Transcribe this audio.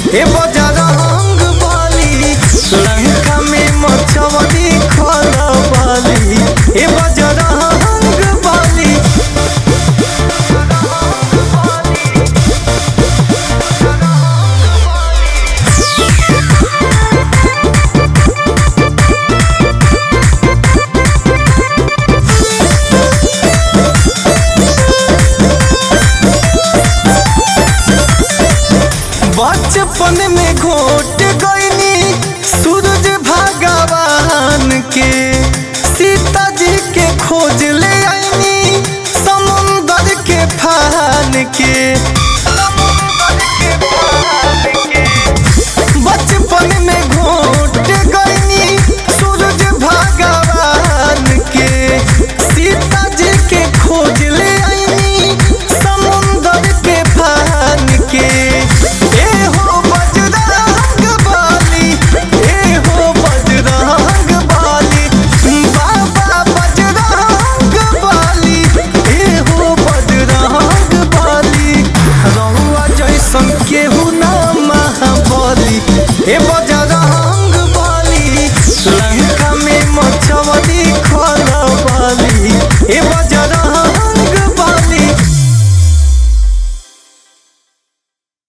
ए बजरंग बली लंका में मचवली खलबली ए बजरंग बली बचपन में घोट गईनी सूरज भगवान के सीता जी के खोज ले आईनी समुंदर के फान के बचपन में घोट गईनी सूरज भगवान के सीता जी के खोज ले आईनी समुंदर के फान के ए हो बजरंग बाली ए हो बजरंग बाली बाबा बजरंग बाली ए हो बजरंग बाली रहुआ जैसन केहू